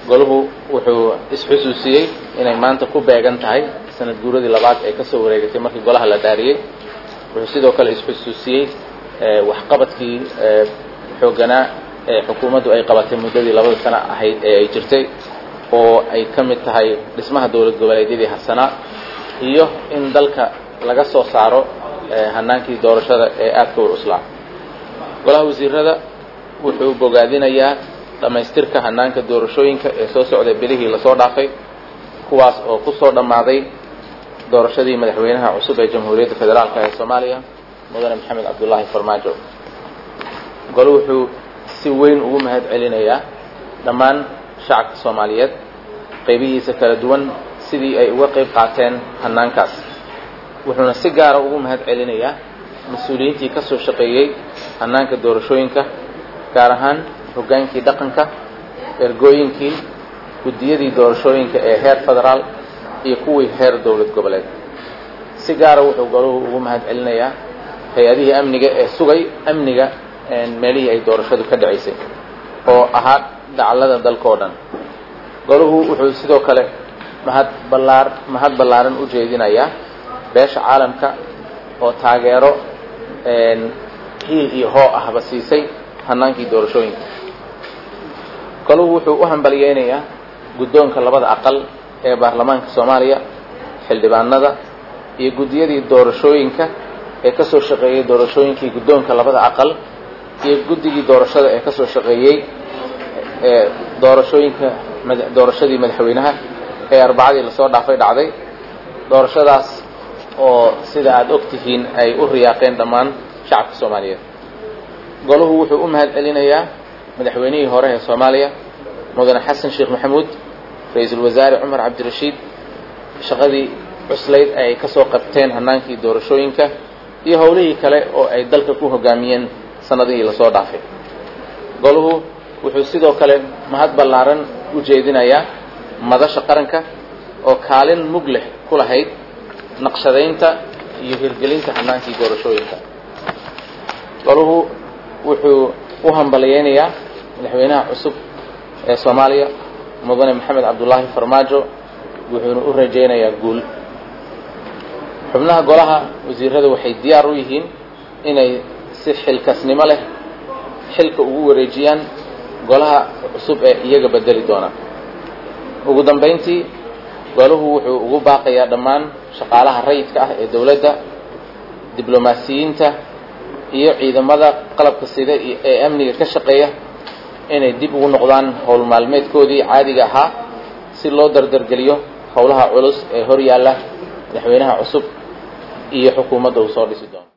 golahu wuxuu isxusuusiyey inay maanta ku beegan tahay sanad guuradii labaad ee kasoo wareegatay markii golaha la dhaariyey wuxuu sidoo kale isxusuusiyey waxqabadkii xoogganaa ee xukuumaddu ay qabatay muddadii labada sano ahayd ee ay jirtay oo ay ka mid tahay dhismaha dowlad goboleedyadii harsanaa iyo in dalka laga soo saaro hanaankii doorashada ee aadka war uslaa golaha wasiirada wuxuu bogaadinayaa dhammaystirka hanaanka doorashooyinka ee soo socday bilihii lasoo dhaafay kuwaas oo ku soo dhammaaday doorashadii madaxweynaha cusub ee jamhuuriyadda federaalk ee soomaaliya mudane maxamed cabdullaahi farmaajo golo wuxuu si weyn ugu mahad celinayaa dhammaan shacabka soomaaliyeed qaybihiisa kala duwan sidii ay uga qayb qaateen hanaankaas wuxuuna si gaara ugu mahad celinayaa mas-uuliyiintii ka soo shaqeeyey hanaanka doorashooyinka gaar ahaan hoggaankii dhaqanka ergooyinkii guddiyadii doorashooyinka ee heer federaal iyo kuwii heer dowlad goboleed si gaara wuxuu goluhu ugu mahad celinayaa hay-adihii amniga ee sugay amniga meelihii ay doorashadu ka dhacaysay oo ahaa dacallada dalkao dhan goluhu wuxuu sidoo kale mahad ballaar mahad ballaaran u jeedinayaa beesha caalamka oo taageero hiil iyo hoo ahba siisay hanaankii doorashooyinka goluhu wuxuu u hambalyeynayaa guddoonka labada aqal ee baarlamaanka soomaaliya xildhibaanada iyo guddiyadii doorashooyinka ee ka soo shaqeeyey doorashooyinkii guddoonka labada aqal iyo guddigii doorashada ee ka soo shaqeeyey ee doorashooyinka doorashadii madaxweynaha ee arbacadii lasoo dhaafay dhacday doorashadaas oo sida aada og tihiin ay u riyaaqeen dhammaan shacabka soomaaliyeed golahu wuxuu u mahad celinayaa madaxweynihii hore ee soomaaliya mudane xasan sheekh maxamuud ra-iisul wasaare cumar cabdirashiid shaqadii cuslayd ay ka soo qabteen hanaankii doorashooyinka iyo howlihii kale oo ay dalka ku hogaamiyeen sanadihii lasoo dhaafay golahu wuxuu sidoo kale mahad ballaaran u jeedinayaa madasha qaranka oo kaalin mug leh ku lahayd naqshadaynta iyo hirgelinta hanaankii doorashooyinka golahu wuxuu u hambalyeynayaa madaxweynaha cusub ee soomaaliya mudane maxamed cabdullaahi farmaajo wuxuuna u rajaynayaa guul xubnaha golaha wasiirada waxay diyaar u yihiin inay si xilkasnimo leh xilka ugu wareejiyaan golaha cusub ee iyaga bedeli doona ugu dambayntii golahu wuxuu ugu baaqayaa dhammaan shaqaalaha rayidka ah ee dowladda diblomaasiyiinta iyo ciidamada qalabka sida ee amniga ka shaqeeya inay dib ugu noqdaan howl maalmeedkoodii caadiga ahaa si loo dardargeliyo howlaha culus ee hor yaalla madaxweynaha cusub iyo xukuumadda uu soo dhisi doono